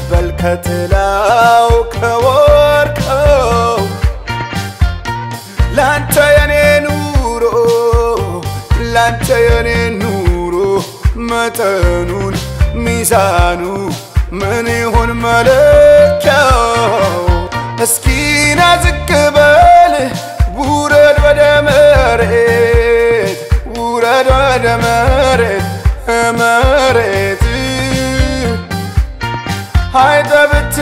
በልከትላው ከወርቀው ላንተ የኔ ኑሮ ላንተ የኔ ኑሮ መጠኑን ሚዛኑ ምን ይሁን መለኪያው? እስኪና ዝቅ በል ውረድ ወደ መሬት ውረድ ወደ መሬት መሬት አይተ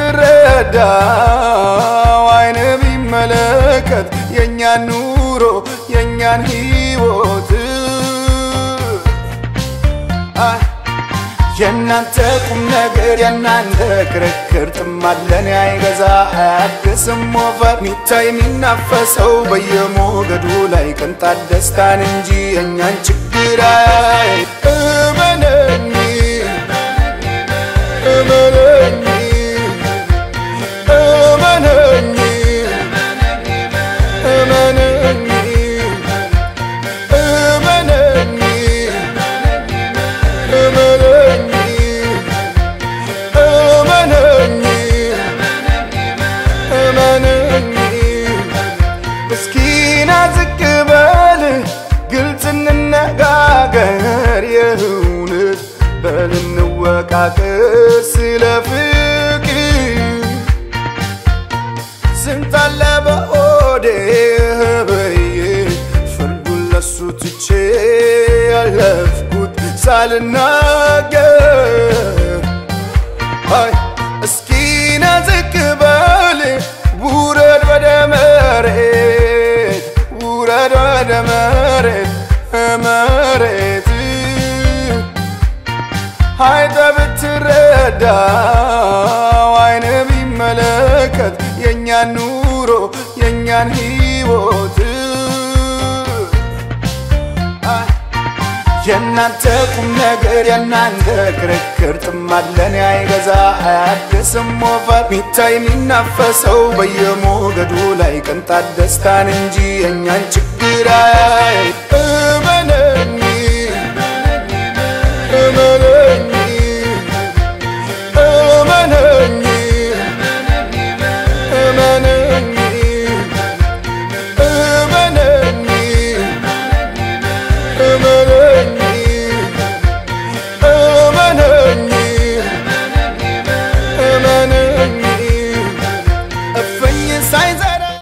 ብትረዳው አይን ቢመለከት የእኛን ኑሮ የእኛን ሕይወት የእናንተ ቁም ነገር የእናንተ ክርክር ጥማለን አይገዛ አያድስም ወፈር ሚታይ የሚናፈሰው በየሞገዱ ላይ ቅንጣት ደስታን እንጂ የእኛን ችግር አያይ እመነኝ እመነኝ እመነኝ እመነኝ እመነኝ እመነኝ እመነኝ እመነኝ እስኪና ዝቅ በል ግልጽ እንነጋገር የእውነት በል እንወቃቀር ስለ ፍቅር ስንት አለ በሆዴ ብዬ ፍርዱን ለሱ ትቼ ያለፍኩት ሳልናገር አይ እስኪና ዝቅ በል ውረድ ወደ መሬት ውረድ ወደ መሬት መሬት አይተ ብትረዳው አይን ቢመለከት የእኛን ኑሮ የእኛን ሕይወት የእናንተ ቁም ነገር የእናንተ ክርክር ጥማለን አይገዛ አያድስም ወፈር ሚታይ የሚናፈሰው በየሞገዱ ላይ ቅንጣት ደስታን እንጂ የእኛን ችግር አያይ